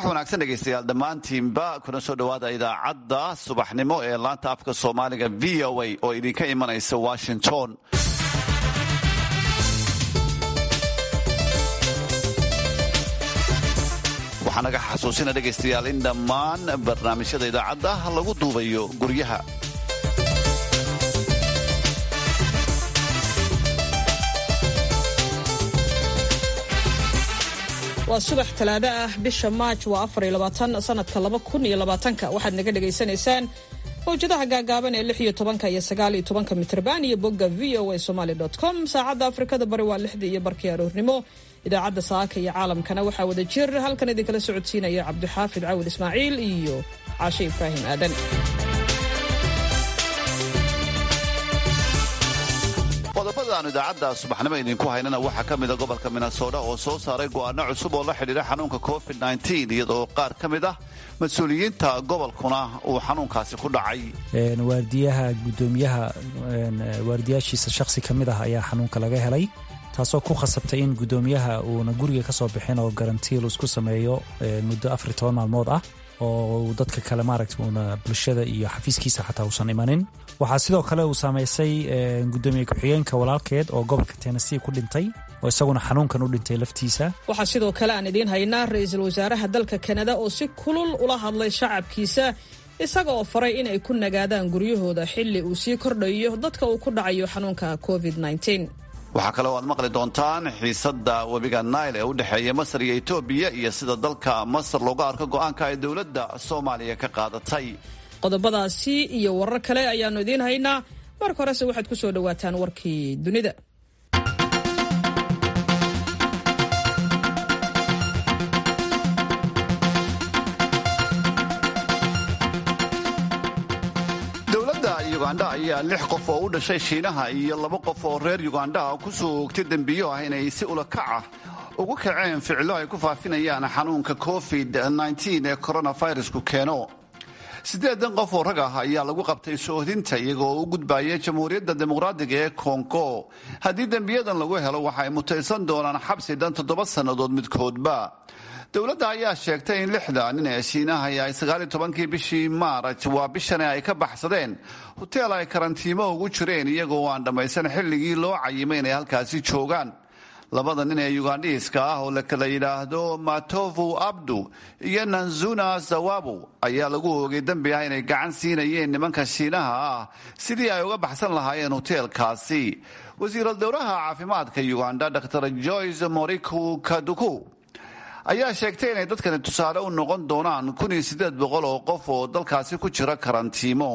wanaagsan dhegaystayaal dhammaantiinba kuna soo dhowaada idaacadda subaxnimo ee laanta afka soomaaliga v o a oo idinka imanaysa washington waxaa naga xasuusina dhegaystayaal in dhammaan barnaamijyada idaacadda lagu duubayo guryaha waa subax talaado ah bisha maaj waa afariyabaatansanadka laba kun iyo labaatanka waxaad naga dhagaysanaysaan mawjadaha gaagaaban ee lix iyo tobanka iyo sagaal iyo tobanka mitrban iyo bogga v o a somaali com saacadda afrikada bari waa lixdii iyo barkii aroornimo idaacadda saaka iyo caalamkana waxaa wada jir halkan idinkala socodsiinaya cabdixaafid cawil ismaaciil iyo caashe ibraahim aadan qodobada aanu idaacadda subaxnimo idinku haynana waxaa ka mida gobolka minnesota oo soo saaray go'aano cusub oo la xidhiira xanuunka covid iyadoo qaar ka mid ah mas-uuliyiinta gobolkuna uu xanuunkaasi ku dhacay waardiyaha gudoomiyaha waardiyaashiisa shakhsi ka mid ah ayaa xanuunka laga helay taasoo ku khasabtay in gudoomiyaha uuna guriga ka soo bixin oo garantiil isku sameeyo muddo afar toban maalmood ah oo dadka kale maaragta uuna bulshada iyo xafiiskiisa xataa uusan imanin waxaa sidoo kale uu saamaysay gudoomiye ku-xigeenka walaalkeed oo gobolka tennessee ku dhintay oo isaguna xanuunkan u dhintay laftiisa waxaa sidoo kale aan idiin haynaa ra-iisul wasaaraha dalka kanada oo si kulul ula hadlay shacabkiisa isaga oo faray inay ku nagaadaan guryahooda xilli uu sii kordhayo dadka uu ku dhacayo xanuunka covid waxaa kale oo aad maqli doontaan xiisadda webiga nail ee u dhexeeya masar iyo etoobiya iyo sida dalka masar looga arko go'aanka ay dowladda soomaaliya ka qaadatay qodobadaasi iyo warar kale ayaannu idiin haynaa marka horese waxaad ku soo dhowaataan warkii dunida dowladda yugandha ayaa lix qof oo u dhashay shiinaha iyo laba qof oo reer yugandha ku soo oogtay dembiyo ah inay si ulakac ah ugu kaceen ficilo ay ku faafinayaan xanuunka covid ee coronavirusku keeno siddeedan qof oo rag ah ayaa lagu qabtay soohdinta iyagoo u gudbaya jamhuuriyadda dimuqraadiga ee kongo haddii dembiyadan lagu helo waxa ay mutaysan doonaan xabsi dhan toddoba sannadood midkoodba dowladda ayaa sheegtay in lixda nin ee shiinaha ay sagaaliyo tobankii bishii maaraj waa bishani ay ka baxsadeen hoteel ay karantiimo ugu jireen iyagoo aan dhammaysan xilligii loo cayimay inay halkaasi joogaan labada nin ee yugandhiiska ah oo la kala yidhaahdo matovu abdu iyo nanzuna zawabu ayaa lagu oogay dembi ah inay gacan siinayeen nimanka shiinaha ah sidii ay uga baxsan lahaayeen hoteelkaasi wasiiral dowlaha caafimaadka yuganda dr joyce moriku kaduku ayaa sheegtay inay dadkani tusaale u noqon doonaan kun iyo siddeed boqol oo qof oo dalkaasi ku jira karantiimo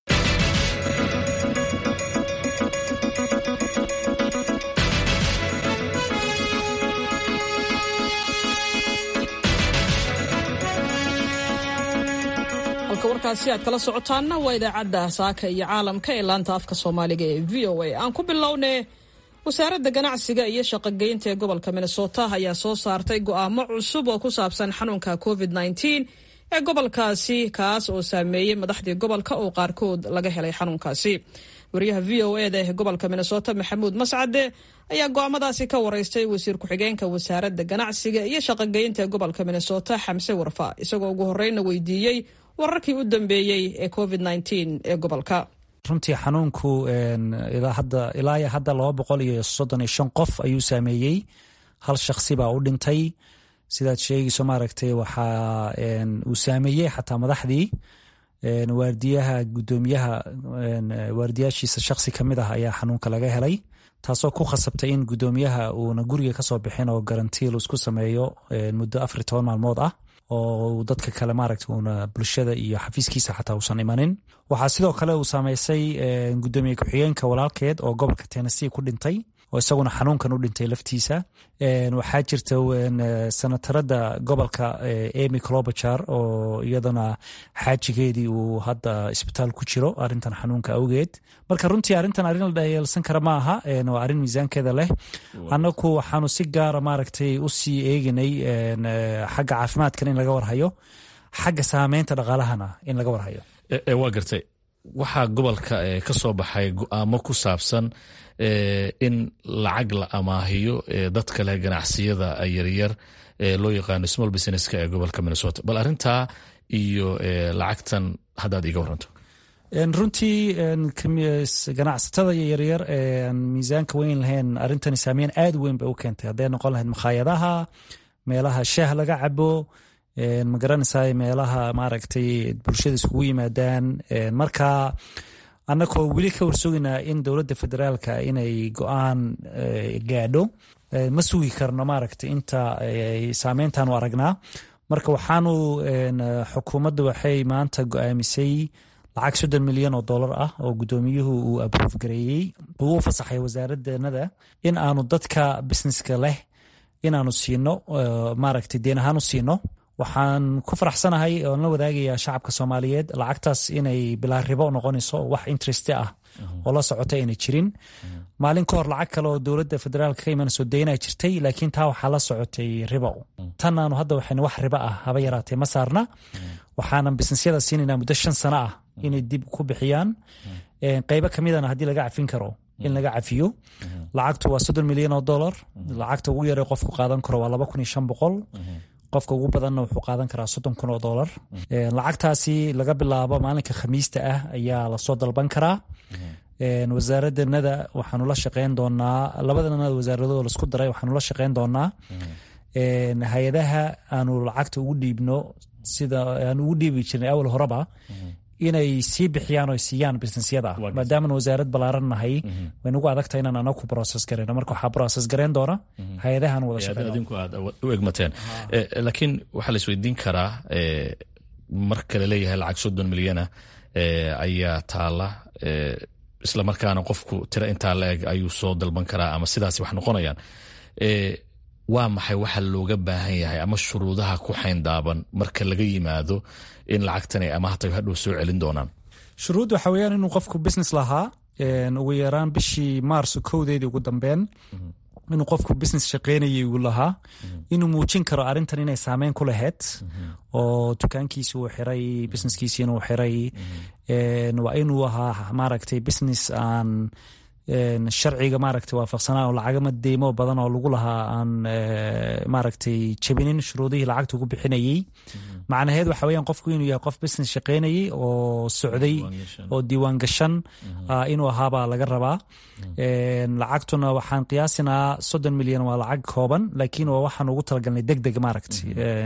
halka warkaasi aad kala socotaanna waa idaacadda saaka iyo caalamka ee laanta afka soomaaliga ee v o a aan ku bilownay wasaaradda ganacsiga iyo shaqogeynta ee gobolka minnesota ayaa soo saartay go'aamo cusub oo ku saabsan xanuunka covid ee gobolkaasi kaas oo saameeyey madaxdii gobolka oo qaarkood laga helay xanuunkaasi wariyaha v o eda ee gobolka minnesota maxamuud mascade ayaa go'aamadaasi ka waraystay wasiir ku-xigeenka wasaaradda ganacsiga iyo shaqogeynta ee gobolka minnesota xamse warfa isagoo ugu horeyna weydiiyey wararkii u dambeeyey ee covid ee gobolka runtii xanuunku ilaa hadda laba boqol iyo soddon iyo shan qof ayuu saameeyey hal shaksi baa u dhintay sidaad sheegayso maaragtay waxaa uu saameeyey xataa madaxdii waardiyaha gudoomiyaha waardiyaashiisa shakhsi ka mid ah ayaa xanuunka laga helay taasoo ku khasabtay in gudoomiyaha uuna guriga ka soo bixin oo garantiil isku sameeyo muddo afar toban maalmood ah oo dadka kale maaragta uuna bulshada iyo xafiiskiisa xataa uusan imanin waxaa sidoo kale uu saamaysay gudoomiye ku-xigeenka walaalkeed oo gobolka tennessee ku dhintay oo isaguna xanuunkan u dhintay laftiisa waxaa jirta senatarada gobolka emy clobajar oo iyadana xaajigeedii uu hadda isbitaal ku jiro arintan xanuunka awgeed marka runtii arrintan arrin la dhayeelsan kara ma aha waa arrin miisaankeeda leh annagu waxaanu si gaara maaragtay usii eeginay xagga caafimaadkan in laga warhayo xagga saameynta dhaqaalahana in laga warhayo waa gartay waxaa gobolka ka soo baxay go-aamo ku saabsan in lacag la amaahiyo dadka leh ganacsiyada yaryar ee loo yaqaano small businesska ee gobolka minnesota bal arintaa iyo lacagtan haddaad iga waranto runtii ganacsatada yaryar ee miisaanka weyn lahayn arintani saameyn aad weyn bay u keentay hadday noqon lahayd makhaayadaha meelaha shaah laga cabo magaranaysa meelaha maaragtay bulshada iskugu yimaadaan marka annagoo weli ka warsugaynaa in dowladda federaalka inay go-aan gaadho ma sugi karno maaragtay inta saameyntaanu aragnaa marka waxaanu xukuumadda waxay maanta go-aamisay lacag soddon milyan oo dollar ah oo guddoomiyuhu uu abroof gareeyey uu u fasaxay wasaaradeenada in aanu dadka businesska leh inaanu siino maaragtay deen ahaan u siino waxaan ku faraxsanahay oon la wadaagayaa shacabka soomaaliyeed lacagtaas inay bilaa ribo noqonayso wax interest ah oo la socota ayna jirin maalin ka hor lacag kale oo dowladda federaalka ka imanayso deynaa jirtay laakiin taa waxaa la socotay ribo tan aanu hadda waxayna wax ribo ah haba yaraatee ma saarna waxaanan bisnesyada siinaynaa muddo shan sano ah inay dib ku bixiyaan qeybo kamidana haddii laga cafin karo in laga cafiyo lacagtu waa soddon milyan oo dollar lacagta ugu yara qofku qaadan karo waa laba kun iyo shan boqol qofka ugu badanna wuxuu qaadan karaa soddon kun oo dollar lacagtaasi laga bilaabo maalinka khamiista ah ayaa lasoo dalban karaa wasaaraddanada waxaanu la shaqeyn doonaa labadanada wasaaradood laisku daray waxaanu la shaqeyn doonaa hay-adaha aanu lacagta ugu dhiibno sida aan ugu dhiibi jirnay awal horeba inay sii bixiyaan oo siiyaan businesyada maadaamana wasaarad ballaaran nahay way nagu adagtahay inaan anagu process gareyno marka waxaa process gareyn doona hay-adahan wada shaqeydinku aad u egmateen laakiin waxaa la isweydiin karaa marka la leeyahay lacag soddon milyana ayaa taala isla markaana qofku tiro intaa la eg ayuu soo dalban karaa ama sidaas wax noqonayaan waa maxay waxa looga baahan yahay ama shuruudaha ku xayndaaban marka laga yimaado in lacagtan ay amaahtayo hadhow soo celin doonaan shuruud waxa weyaan inuu qofku business lahaa ugu yaraan bishii maarso kowdeedii ugu dambeyn inuu qofku business shaqeynayay uu lahaa inuu muujin karo arrintan inay saameyn ku lahayd oo dukaankiisi uu xiray businesskiisi inuu xiray waa inuu ahaa maaragtay business aan sharciga maaragtay waafaqsanaa oo lacagama deymo badan oo lagu lahaa aan maaragtay jabinin shuruudihii lacagta ugu bixinayey macnaheed waxa weeyaan qofku inuu yahay qof business shaqeynayay oo socday oo diiwaan gashan inuu ahaabaa laga rabaa lacagtuna waxaan qiyaasinaa soddon milyan waa lacag kooban laakiin waa waxaan ugu talagalnay deg deg maaragtay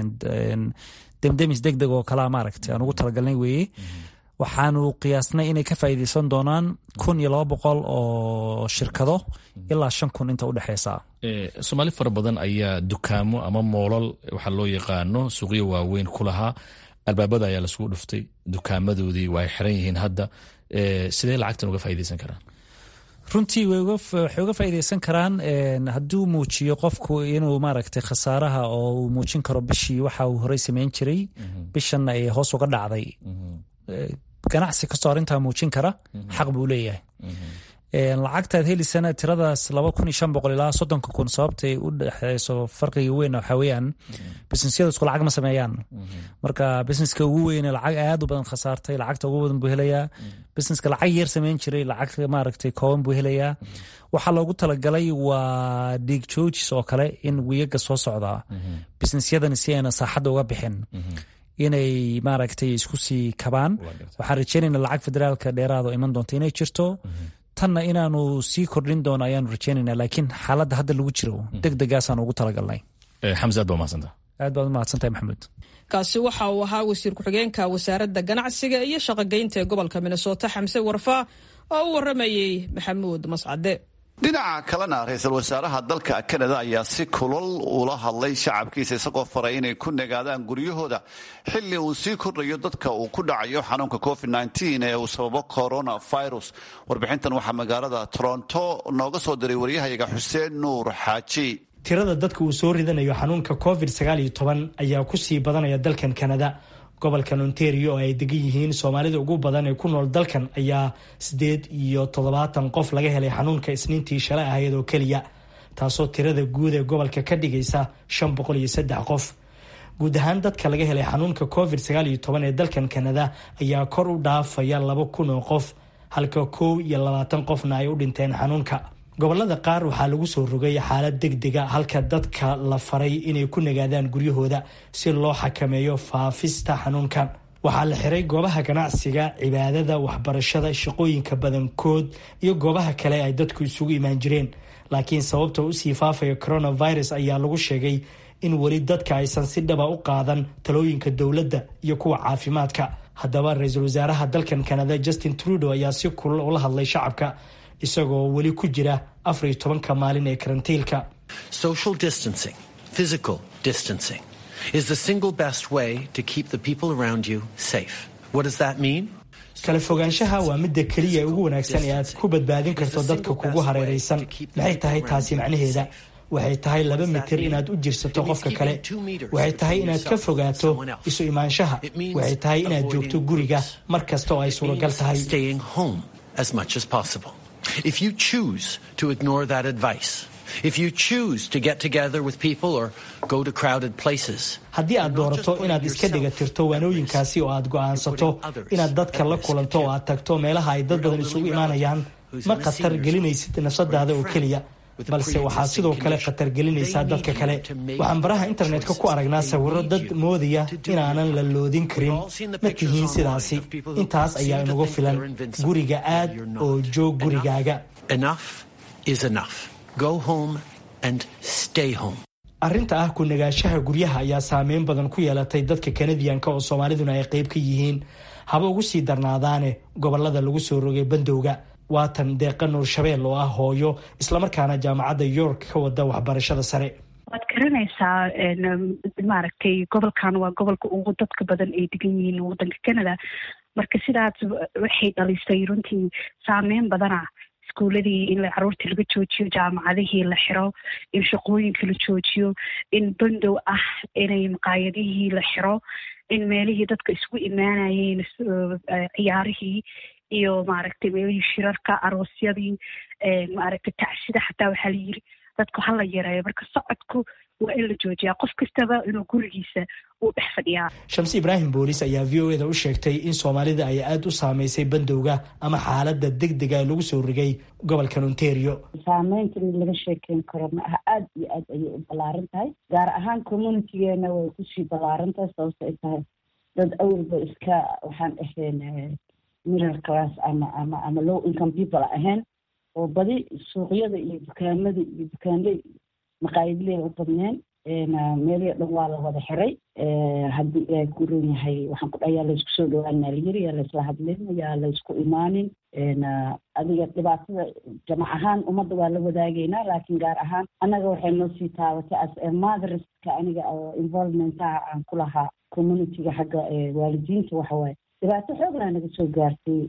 demdemis deg deg oo kalaa maaragtay aan ugu talagalnay weeye waxaanu qiyaasnay inay ka faa'iideysan doonaan kun iyo laba boqol oo shirkado ilaa shan kun inta udhexeysa soomaali fara badan ayaa dukaamo ama moolal waxaa loo yaqaano suuqyo waaweyn ku lahaa albaabada ayaa lasugu dhuftay dukaamadoodii waa ay xiran yihiin hadda sidee lacagtan uga faaideysan karaan runtii waxay uga faa'iideysan karaan hadduu muujiyo qofku inuu maaragtay khasaaraha oo uu muujin karo bishii waxa uu horey sameyn jiray bishanna ay hoos uga dhacday ganacsi kastoo arrintaa muujin kara xaq buu leeyahay lacagtaad helisana tiradaas laba kun iyo shan boqol ilaa soddonka kun sababtay u dhexeyso farqiga weyn waxaa weeyaan businesyadu isku lacag ma sameeyaan marka busineska ugu weyne lacag aad u badan khasaartay lacagta ugu badan buu helayaa busineska lacag yar sameyn jiray lacag maaragtay kooban buu helayaa waxaa loogu talagalay waa dhiig joojis oo kale in wiyaga soo socdaa businesyadani si ayna saaxadda uga bixin inay maaragtay isku sii kabaan waxaan rajeynayna lacag federaalka dheeraado iman doonta inay jirto tanna inaanu sii kordhin doono ayaanu rajeynayna laakiin xaaladda hadda lagu jiro deg degaasaan ugu talagalnay xamse aad baa mahadsanta aad baad u mahadsantahay maxamuud kaasi waxa uu ahaa wasiir ku-xigeenka wasaaradda ganacsiga iyo shaqogeynta ee gobolka minnesota xamse warfa oo u waramayey maxamuud mascade dhinaca kalena ra-iisul wasaaraha dalka kanada ayaa si kulol ula hadlay shacabkiisa isagoo faray inay ku nagaadaan guryahooda xilli uu sii kordhayo dadka uu ku dhacayo xanuunka covid ee uu sababo coronavirus warbixintan waxaa magaalada toronto nooga soo diray waryahayaga xuseen nuur xaaji tirada dadka uu soo ridanayo xanuunka covid ayaa kusii badanaya dalkan kanada gobolkan ontario oo ay degan yihiin soomaalida ugu badan ee ku nool dalkan ayaa siddeed iyo toddobaatan qof laga helay xanuunka isniintii shalay ahayd oo keliya taasoo tirada guud ee gobolka ka dhigaysa shan boqol iyo saddex qof guud ahaan dadka laga helay xanuunka covid sagaal iyo toban ee dalkan kanada ayaa kor u dhaafaya laba kun oo qof halka kow iyo labaatan qofna ay u dhinteen xanuunka gobolada qaar waxaa lagu soo rogay xaalad deg dega halka dadka la faray inay ku nagaadaan guryahooda si loo xakameeyo faafista xanuunkan waxaa la xiray goobaha ganacsiga cibaadada waxbarashada shaqooyinka badankood iyo goobaha kale ay dadku isugu imaan jireen laakiin sababta usii faafaya coronavirus ayaa lagu sheegay in weli dadka aysan si dhaba u qaadan talooyinka dowladda iyo kuwa caafimaadka haddaba ra-iisul wasaaraha dalkan kanada justin trudeau ayaa si kulal ula hadlay shacabka isagoo weli ku jira afar iyo tobanka maalin ee karantiilka social distancing physical distancing is the single best way to keep the people around you safe what does that mean kala fogaanshaha waa midda keliya ugu wanaagsan ee aad ku badbaadin karto dadka kugu hareeraysan maxay tahay taasi macnaheeda waxay tahay laba mitir inaad u jirsato qofka kale waxay tahay inaad ka fogaato isu imaanshaha waxay tahay inaad joogto guriga mar kasta oo ay suuragal tahay If you choose to ignore that advice, if you choose to get together with people or go to crowded places, haddii aad doorato inaad iska dhiga tirto waanooyinkaasi oo aad go'aansato inaad dadka la kulanto oo aad tagto meelaha ay dad badan isugu imaanayaan ma khatar gelinaysid nafsadaada oo keliya balse waxaa sidoo kale khatar gelinaysaa dadka kale waxaan baraha internetka ku aragnaa sawiro dad moodaya inaanan la loodin karin ma tihiin sidaasi intaas ayaa inagu filan guriga aad oo joog gurigaaga arrinta ah ku nagaashaha guryaha ayaa saameyn badan ku yeelatay dadka kanadiyanka oo soomaaliduna ay qayb ka yihiin haba ugu sii darnaadaane gobolada lagu soo rogay bandowga waatan deeqa nuur shabeel oo ah hooyo islamarkaana jaamacadda york ka wada waxbarashada sare waad garanaysaa maaragtay gobolkan waa gobolka ugu dadka badan ay degan yihiin waddanka canada marka sidaas waxay dhalisay runtii saameyn badana iskuuladii in caruurtii laga joojiyo jaamacadihii la xiro in shaqooyinka la joojiyo in bandow ah inay maqaayadihii la xiro in meelihii dadka isugu imaanayeen ciyaarihii iyo maaragtay meelihii shirarka aroosyadii maaragtay tacsida xataa waxaa la yiri dadku hala yareeyo marka socodku waa in la joojiyaa qof kastaba inuu gurigiisa uu dhex fadhiyaa shamsi ibraahim boolis ayaa v o eda u sheegtay in soomaalida ay aada u saameysay bandowga ama xaalada deg dega lagu soo rigay gobolkan ontario saameynta mid laga sheekeyn karo ma aha aada iyo aad ayay u ballaaran tahay gaar ahaan communitygeena way kusii ballaaran tahay sababto ay tahay dad awalba iska waxaan ahayn middle class ama ama ama low income people ahayn oo badi suuqyada iyo dukaamada iyo dukaanley maqaayadley u badneen meelihii dhan waa la wada xiray haddii ilaahay ku ron yahay waxaan ku dhaha yaa laysku soo dhawaanaa layiri yaa laysla hadlin yaa laysku imaanin adiga dhibaatada jamac ahaan ummadda waa la wadaagaynaa laakiin gaar ahaan annaga waxay noo sii taabatay as motherska aniga oo involvementaha aan ku lahaa communityga xagga waalidiinta waxawaaye dhibaato xooglaa naga soo gaartay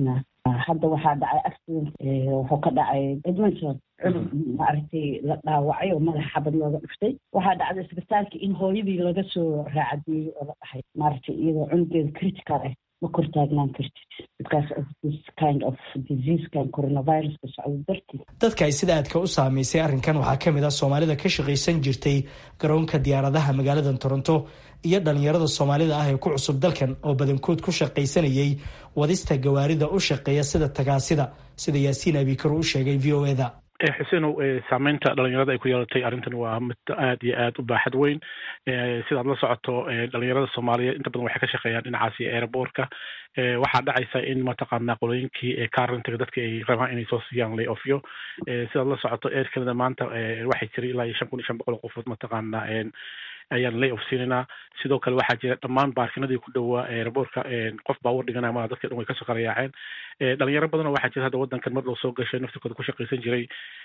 hadda waxaa dhacay accident wuxuu ka dhacay edmonton cunug maaragtay la dhaawacay oo madax xabad looga dhuftay waxaa dhacday isbitaalka in hooyadii laga soo raacadeeyey oo la dhahay maaragtay iyadoo cunugeeda critical ah ma kor taagnaan kartid because of this kind of diseasekan coronaviruska socdo dartiis dadka ay sida aadka u saameysay arrinkan waxaa ka mid ah soomaalida ka shaqaysan jirtay garoonka diyaaradaha magaalada toronto iyo dhalinyarada soomaalida ah ee ku cusub dalkan oo badankood ku shaqaysanayay wadista gawaarida u shaqeeya sida tagaasida sida yaasiin abikar u sheegay v o eda xusenow saameynta dhalinyarada ay ku yeelatay arrintan waa mid aad iyo aad u baaxad weyn sidaad la socoto dhalinyarada soomaaliyeed inta badan waxay ka shaqeeyaan dhinacaasi airbortka waxaa dhacaysa in mataqaanaa qolooyinkii carintiga dadka ay rabaan inay soo siiyaan lay ofyo sidaad la socoto air canada maanta waxay jiray ilaa iyo shan kun iyo shan boqol qofood mataqaanaa ayaan lay of siinayna sidoo kale waxaa jira dhammaan baarkinadii ku dhowaa airbortka qof baawar dhiganaya maa dadka dhan way kasoo qarayaaceen dhalinyaro badanoo waxaa jira hadda wadankan mar loo soo gashay naftirkooda ku shaqaysan jiray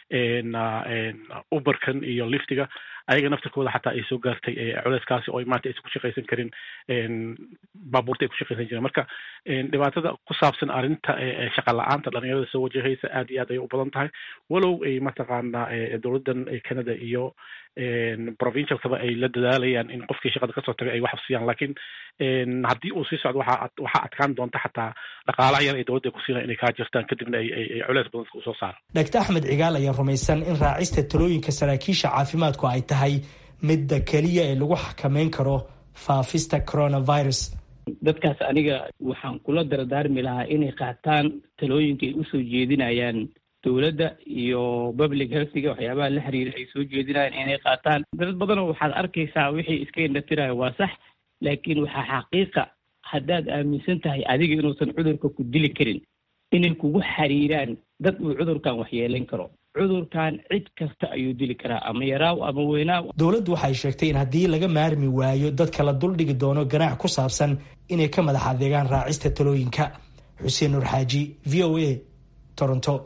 uberkan iyo liftiga ayaga naftirkooda xataa ay soo gaartay culeyskaasi oo maanta aysan ku shaqaysan karin baabuurta ay ku shaqaysan jireen marka dhibaatada ku saabsan arrinta shaqa la-aanta dhalinyarada soo wajahaysa aad iyo aad ayay u badan tahay walow ay mataqaanaa dowladdan canada iyo provincialkaba ay la dadaalayaan in qofkii shaqada kasoo tagay ay wax siiyaan laakiin haddii uu sii socdo waxaa waxaa adkaan doonta xataa dhaqaalaha yar ay dowladda ku siinaya inay kaa jirtaan kadibna ay ay culeys badan usoo saara dhagta axmed cigaal ayaa rumaysan in raacista talooyinka saraakiisha caafimaadku ay tahay midda keliya ee lagu xakameyn karo faafista coronavirus dadkaas aniga waxaan kula dardaarmi lahaa inay qaataan talooyinka ay usoo jeedinayaan dowladda iyo public healthiga waxyaabaha la xiriira ay soo jeedinayaan inay qaataan dad badanoo waxaad arkaysaa wixii iska indhatirayo waa sax laakiin waxaa xaqiiqa haddaad aaminsan tahay adiga inuusan cudurka ku dili karin inay kugu xiriiraan dad uu cudurkan waxyeelayn karo cudurkan cid kasta ayuu dili karaa ama yaraaw ama weynaaw dowladdu waxay sheegtay in haddii laga maarmi waayo dadka la duldhigi doono ganaax ku saabsan inay ka madax adeegaan raacista talooyinka xuseen nuur xaaji v o a toronto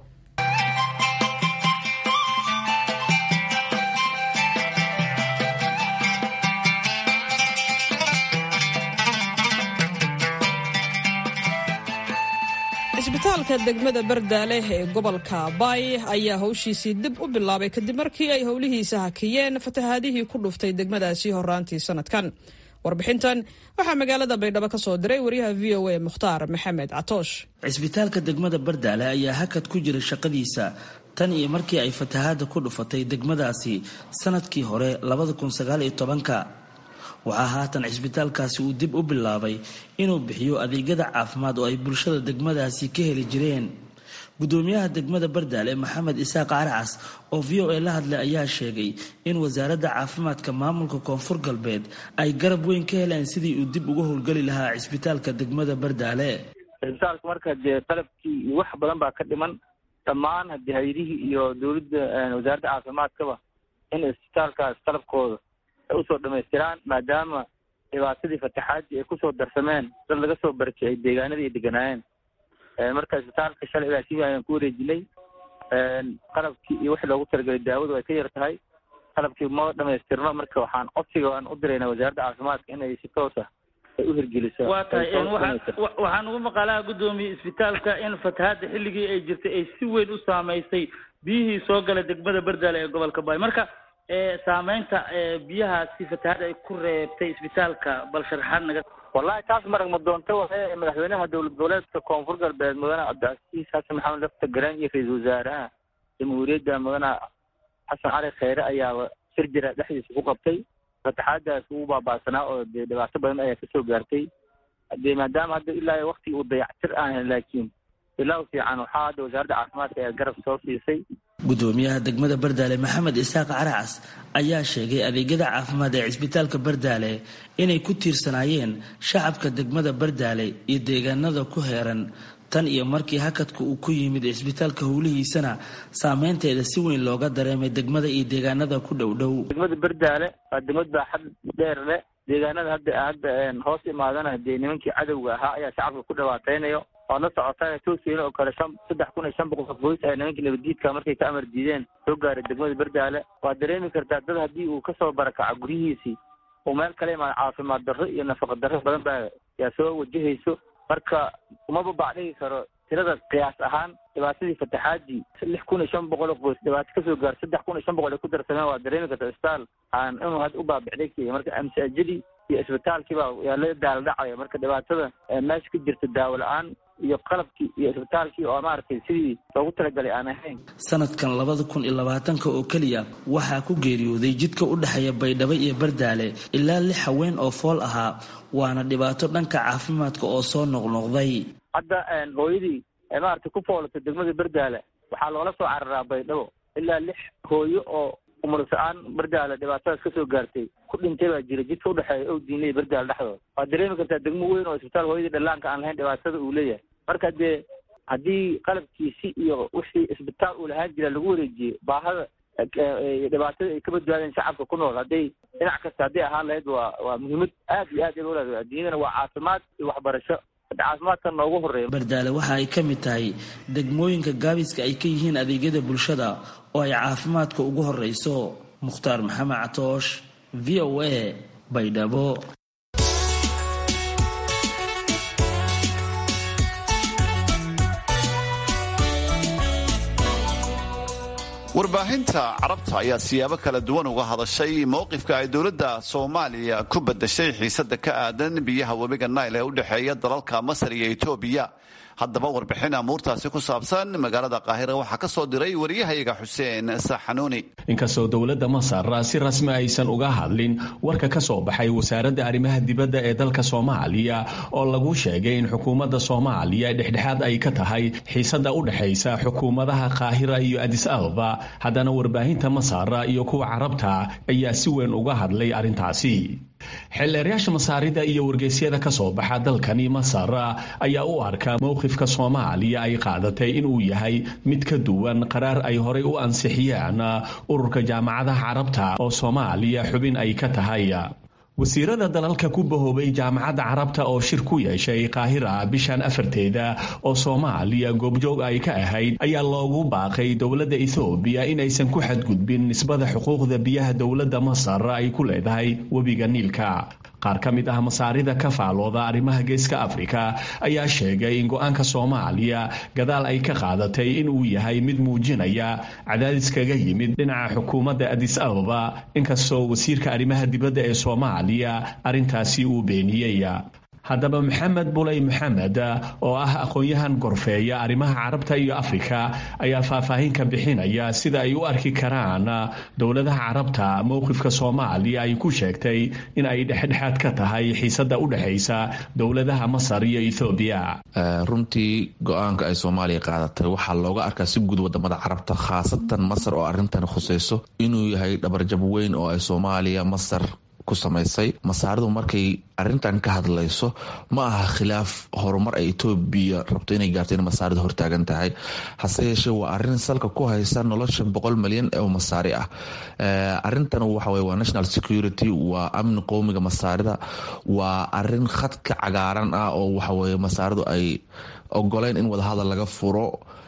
cisbitaalka degmada bardaaleh ee gobolka baay ayaa howshiisii dib u bilaabay kadib markii ay howlihiisa hakiyeen fatahaadihii ku dhuftay degmadaasi horaantii sanadkan warbixintan waxaa magaalada baydhabo ka soo diray waryaha v o a mukhtaar maxamed catoosh cisbitaalka degmada bardaale ayaa hakad ku jira shaqadiisa tan iyo markii ay fatahaada ku dhufatay degmadaasi sanadkii hore ka waxaa haatan cisbitaalkaasi uu dib u bilaabay inuu bixiyo adeegyada caafimaad oo ay bulshada degmadaasi ka heli jireen gudoomiyaha degmada bardaale maxamed isaaq caracas oo v o a la hadlay ayaa sheegay in wasaaradda caafimaadka maamulka koonfur galbeed ay garab weyn ka heleen sidii uu dib uga howlgeli lahaa cisbitaalka degmada bardaale cisbitaalka marka dee qalabkii iyo wax badan baa ka dhiman dhammaan hadii hay-adihii iyo dowladda wasaaradda caafimaadkaba in cisbitaalkaas qalabkooda ay usoo dhamaystiraan maadaama dhibaatadii fataxaadii ay kusoo darsameen dad laga soo barakicay deegaanadii ay deganaayeen marka isbitaalka shalay ilaa sibi ayaan ku wareejinay qalabkii iyo wixii loogu talagelay daawadu ay ka yar tahay qalabkii ma dhamaystirno marka waxaan codsiga aan u diraynaa wasaaradda caafimaadka inay si toos ah ay u hirgeliso waa tahay waxaan ugu maqaalaha guddoomiye isbitaalka in fatahaadda xilligii ay jirtay ay si weyn u saamaysay biyihii soo gala degmada bardaale ee gobolka baay marka saameynta biyahaasi fatahaad ay ku reebtay isbitaalka bal sharaxaad naga wallahi taas marag ma doonta waxe madaxweynaha dowlad goboleedka koonfur galbeed mudane cabdicasiis xasan maxamed lafta garaan iyo ra-iisul wasaaraha jamhuuriyadda mudane xasan cali kheyre ayaaba shir jira dhexdiisa ku qabtay fataxaadaas ugu baabaasanaa oo dee dhibaato badan ayaa kasoo gaartay dee maadaama hadda ilaa wakti uu dayactir aan laakiin ilaa fiican waxaa hadda wasaaradda caafimaadka ayaa garab soo siisay gudoomiyaha degmada bardaale maxamed isaaq caracas ayaa sheegay adeegyada caafimaad ee cisbitaalka bardaale inay ku tiirsanaayeen shacabka degmada bardaale iyo deegaanada ku heeran tan iyo markii hakadka uu ku yimid cisbitaalka howlihiisana saameynteeda si weyn looga dareemay degmada iyo deegaanada ku dhow dhow degmada bardaale waa degmad baaxad dheer leh deegaanada hadda hadda hoos imaadana dee nimankii cadowga ahaa ayaa shacabka ku dhawaateynayo waad la socotaa tooskeena oo kale shan saddex kun iyo shan boqol qof boys ay nimankii nabaddiidka markay ka amar diideen soo gaaray degmada bardaale waad dareemi kartaa dad haddii uu kasoo barakaco guryihiisii uu meel kale imaado caafimaad darro iyo nafaqa darro badan baa yaa soo wajahayso marka umaba bacdhigi karo tirada qiyaas ahaan dhibaatadii fataxaadii lix kun iyo shan boqol oo qoys dhibaato kasoo gaar saddex kun iyo shan boqol ay ku darsameen waa dareemi karta isbitaal aan inuu had u baabicday keliya marka amsaajadii iyo isbitaalkiiba yaa la daala dhacaya marka dhibaatada meesha ka jirta daawo la-aan iyo qalabkii iyo isbitaalkii oo maaragtay sidii loogu talagalay aan ahayn sanadkan labada kun iyo labaatanka oo keliya waxaa ku geeriyooday jidka u dhexeeya baydhabo iyo bardaale ilaa lix haween oo fool ahaa waana dhibaato dhanka caafimaadka oo soo noqnoqday hadda hooyadii maaragtay ku foolatay degmada bardaale waxaa loola soo cararaa baydhabo ilaa lix hooyo oo umursa-aan bardaale dhibaatadaas kasoo gaartay ku dhintay baa jira jidka udhexeeya ow diinley bardaale dhexdooda waad dareemi kartaa degmo weyn oo isbitaal hooyadii dhallaanka aan lahayn dhibaatada uu leeyahay marka dee haddii qalabkiisi iyo wixii isbitaal uu lahaan jira lagu wareejiyey baahada dhibaatada ay ka badbaadeen shacabka ku nool hadday dhinac kasta hadday ahaan lahayd waa waa muhiimad aad iyo aad ay ulaada adduunyadana waa caafimaad iyo waxbarasho caafimaadka noogu horeeya bardaale waxa ay ka mid tahay degmooyinka gaabiska ay ka yihiin adeegyada bulshada oo ay caafimaadka ugu horeyso mukhtaar maxamed catoosh v o a baydhabo warbaahinta carabta ayaa siyaabo kala duwan uga hadashay mowqifka ay dowladda soomaaliya ku badashay xiisada ka aadan biyaha webiga nail ee u dhexeeya dalalka masar iyo etoobiya haddaba warbixin amuurtaasi ku saabsan magaalada qaahira waxaa ka soo diray wariyahayaga xuseen saxanuuni inkastoo dowladda masar si rasmi aysan uga hadlin warka ka soo baxay wasaaradda arrimaha dibadda ee dalka soomaaliya oo lagu sheegay in xukuumadda soomaaliya dhexdhexaad ay ka tahay xiisada u dhexaysa xukuumadaha qaahira iyo adis ababa haddana warbaahinta masar iyo kuwa carabta ayaa si weyn uga hadlay arrintaasi xeelleerayaasha masaarida iyo wargeysyada ka soo baxa dalkani masar ayaa u arka mowqifka soomaaliya ay qaadatay inuu yahay mid ka duwan qaraar ay horay u ansixiyeen ururka jaamacadaha carabta oo soomaaliya xubin ay ka tahay wasiirada dalalka ku bahoobay jaamacadda carabta oo shir ku yeeshay qaahira bishan afarteeda oo soomaaliya goobjoog ay ka ahayd ayaa loogu baaqay dowladda ethoobiya inaysan ku xadgudbin nisbada xuquuqda biyaha dowladda masar ay ku leedahay webiga niilka qaar ka mid ah masaarida ka faalooda arrimaha geeska afrika ayaa sheegay in go-aanka soomaaliya gadaal ay ka qaadatay inuu yahay mid muujinaya cadaadis kaga yimid dhinaca xukuumadda adis ababa inkastoo wasiirka arrimaha dibadda ee soomaaliya arrintaasi uu beeniyey haddaba maxamed buley maxamed oo ah aqoon-yahan gorfeeya arrimaha carabta iyo afrika ayaa faahfaahin ka bixinaya sida ay u arki karaan dowladaha carabta mowqifka soomaaliya ay ku sheegtay in ay dhexdhexaad ka tahay xiisada u dhexaysa dowladaha masar iyo ethoobiya runtii go-aanka ay soomaaliya qaadatay waxaa looga arkaa si guud wadamada carabta khaasatan masar oo arrintan khusayso inuu yahay dhabarjab weyn oo ay soomaaliya masar ku samaysay masaaridu markay arrintan ka hadlayso ma aha khilaaf horumar ay etoobiya rabto inay gaarto in masaaridu hortaagan tahay hase yeeshee waa arrin salka ku haysa nolosha boqol malyan oo masaari ah arrintan waxaweye waa national security waa amni qowmiga masaarida waa arin khadka cagaaran ah oo waxaweye masaaridu ay ogoleyn in wadahadal laga furo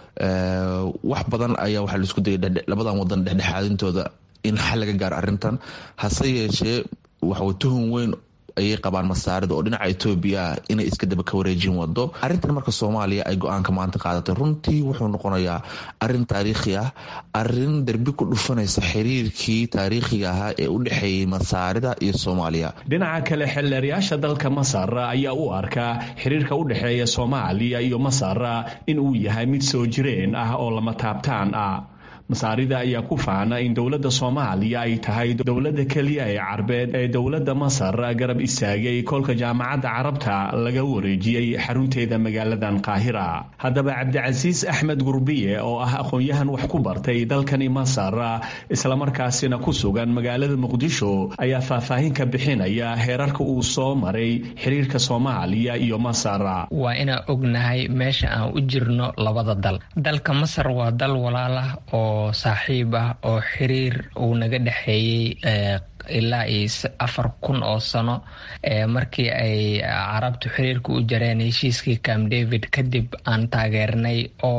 wax badan ayaa waxaa laisku dayay labadan wadan dhexdhexaadintooda in xal laga gaaro arrintan hase yeeshee waxaw tuhun weyn ayay qabaan masaarida oo dhinaca etoobiya ah inay iska daba ka wareejin wado arrintan marka soomaaliya ay go-aanka maanta qaadatay runtii wuxuu noqonayaa arin taariikhi ah arin derbi ku dhufanaysa xiriirkii taariikhiga ahaa ee u dhexeeyey masaarida iyo soomaaliya dhinaca kale xeelleerayaasha dalka masar ayaa u arkaa xiriirka u dhexeeya soomaaliya iyo masar in uu yahay mid soo jireen ah oo lama taabtaan ah masaarida ayaa ku faana in dowladda soomaaliya ay tahay dowladda keliya ee carbeed ee dowladda masar garab istaagay kolka jaamacadda carabta laga wareejiyey xarunteeda magaaladan qaahira haddaba cabdicasiis axmed gurbiye oo ah aqoon-yahan wax ku bartay dalkani masar islamarkaasina ku sugan magaalada muqdisho ayaa faahfaahin ka bixinaya heerarka uu soo maray xiriirka soomaaliya iyo masar waa inaan ognahay meesha aan u jirno labada dal dalka masar waa dal walaalah oo saaxiib ah oo xiriir uu naga dhexeeyey ilaa iyo afar kun oo sano markii ay carabtu xiriirka u jareen heshiiskii camp david kadib aan taageernay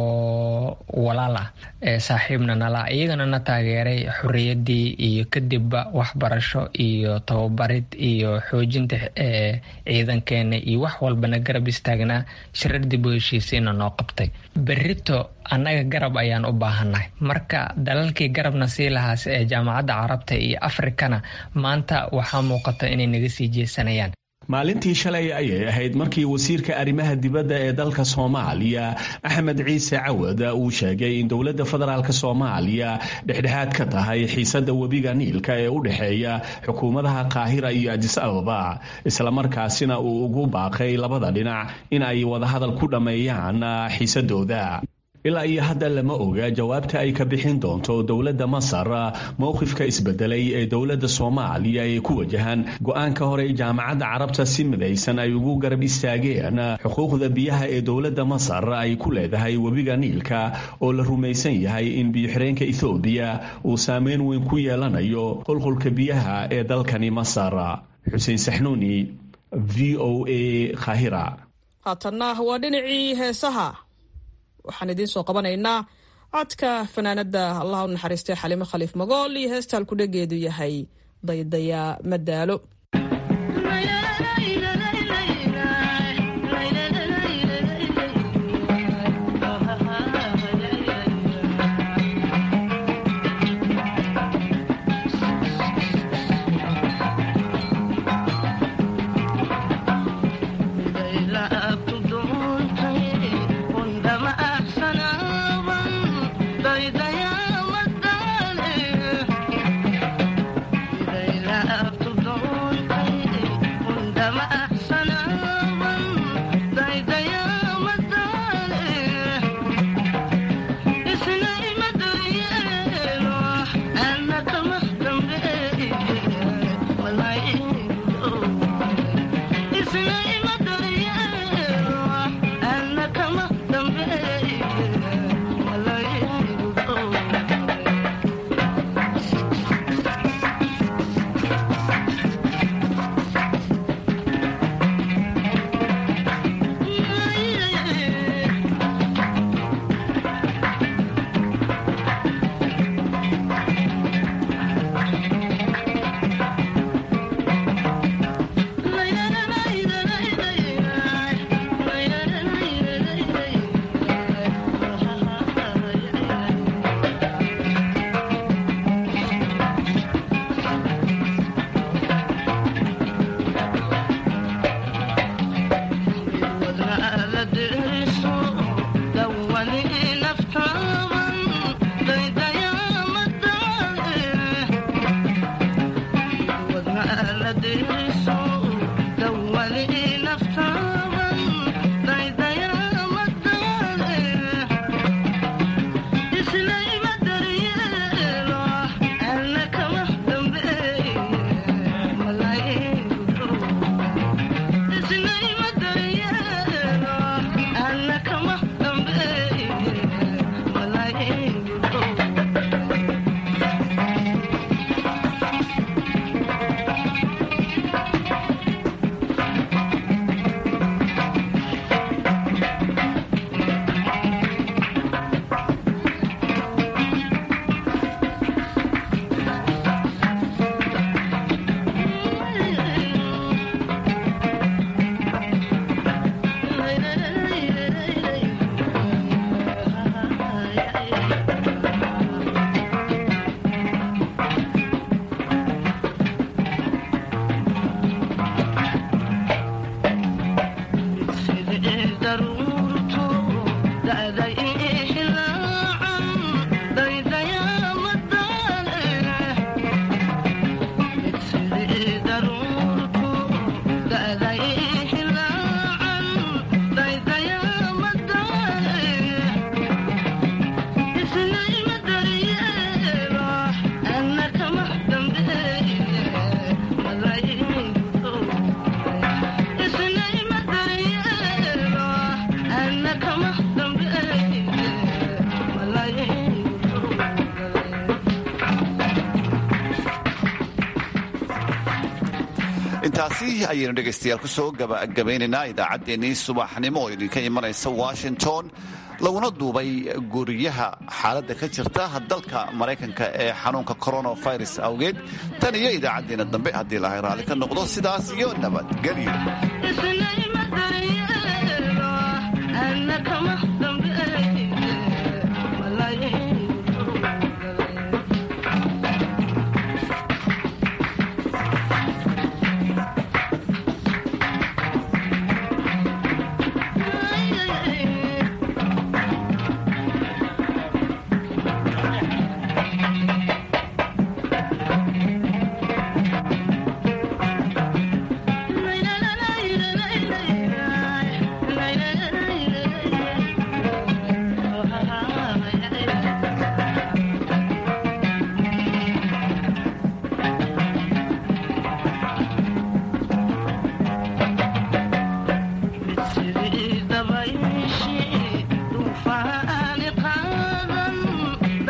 oo walaal ah saaxiibna nala iyagana na taageeray xorriyadii iyo kadibba waxbarasho iyo tababarid iyo xoojinta ciidankeena iyo wax walbana garab istaagnaa shirar dib u heshiisiina noo qabtay berito annaga garab ayaan u baahannahay marka dalalkii garabna sii lahaas ee jaamacadda carabta iyo afrikana maanta waxaa muuqata inay naga sii jeesanayaan maalintii shalay ayay ahayd markii wasiirka arrimaha dibadda ee dalka soomaaliya axmed ciise cawad uu sheegay in dowladda federaalk soomaaliya dhexdhexaad ka tahay xiisada webiga niilka ee u dhexeeya xukuumadaha qaahira iyo adis ababa islamarkaasina uu ugu baaqay labada dhinac in ay wadahadal ku dhammeeyaan xiisadooda ilaa iyo hadda lama oga jawaabta ay ka bixin doonto dowladda masar mowqifka isbedelay ee dowladda soomaaliya ee ku wajahan go-aanka hore jaamacadda carabta si midaysan ay ugu garab istaageen xuquuqda biyaha ee dowladda masar ay ku leedahay webiga niilka oo la rumaysan yahay in biyo-xireenka ethoobiya uu saameyn weyn ku yeelanayo qulqulka biyaha ee dalkani masar xuseen saxnuuni v o a khahira haatanna waa dhinacii heesaha waxaan idiin soo qabanaynaa codka fanaanada allah u naxariistay xalimo khaliif magool iyo heesta halkudhegeedu yahay daydaya madaalo intaasi ayaynu dhegaystayaal kusoo gabagabaynaynaa idaacaddeenii subaxnimo oo idinka imanaysa washington laguna duubay guriyaha xaaladda ka jirta dalka maraykanka ee xanuunka coronavirus awgeed tan iyo idaacaddeenna dambe haddii lahay raalli ka noqdo sidaas iyo nabadgelyo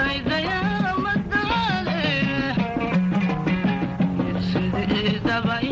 Bye.